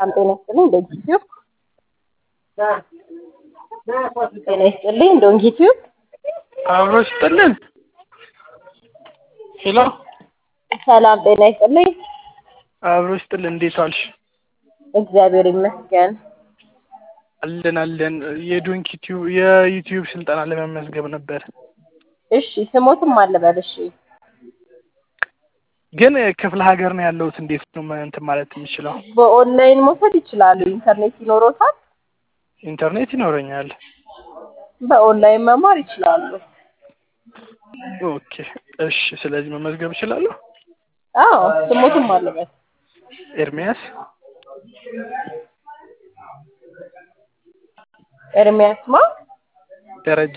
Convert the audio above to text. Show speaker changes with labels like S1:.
S1: ሰላም ጤና ይስጥልኝ ዶንኪቲዩብ ጤና ይስጥልኝ ዶንኪቲዩብ
S2: አብሮ ይስጥልን። ሄሎ
S1: ሰላም ጤና ይስጥልኝ
S2: አብሮ ይስጥልን። እንዴት ዋልሽ?
S1: እግዚአብሔር ይመስገን
S2: አለን አለን። የዶንኪ ቲዩብ የዩቲዩብ ስልጠና ለመመዝገብ ነበር፣
S1: እሺ ስሞትም አለበል እሺ
S2: ግን ክፍለ ሀገር ነው ያለሁት። እንዴት ነው እንትን ማለት የምችለው?
S1: በኦንላይን መውሰድ ይችላሉ ኢንተርኔት ይኖሮታል
S2: ኢንተርኔት ይኖረኛል።
S1: በኦንላይን መማር ይችላሉ
S2: ኦኬ እሺ። ስለዚህ መመዝገብ እችላለሁ?
S1: አዎ ስሞትም አለበል
S2: ኤርሚያስ
S1: ኤርሚያስ ማ
S2: ደረጀ